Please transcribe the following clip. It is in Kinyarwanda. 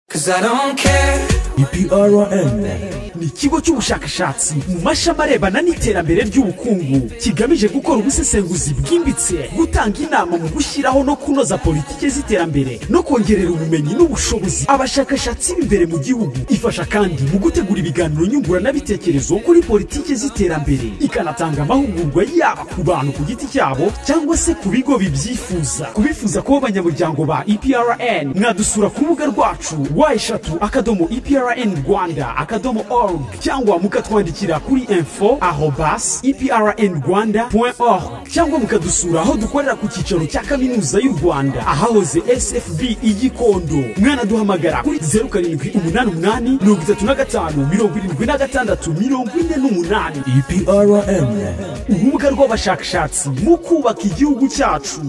Cause I don't care EPRN ni ikigo cy'ubushakashatsi mu mashami arebana n'iterambere ry'ubukungu kigamije gukora ubusesenguzi bwimbitse gutanga inama mu gushyiraho no kunoza politiki z'iterambere no kongerera ubumenyi n'ubushobozi abashakashatsi b'imbere mu gihugu ifasha kandi mu gutegura ibiganiro nyunguranabitekerezo kuri politiki z'iterambere ikanatanga amahugurwa yaba ku bantu ku giti cyabo cyangwa se ku bigo bibyifuza ku bifuza kuba abanyamuryango ba EPRN mwadusura ku rubuga rwacu wa eshatu akadomo EPRN Rwanda akadomo org cyangwa mukatwandikira kuri info arobas EPRN Rwanda point org cyangwa mukadusura aho dukorera ku cyicaro cya kaminuza y'u Rwanda ahahoze SFB igikondo mwanaduhamagara kuri zeru karindwi umunani umunani mirongo itatu na gatanu mirongo irindwi na gatandatu mirongo ine n'umunani EPRN urubuga rw'abashakashatsi mu kubaka igihugu cyacu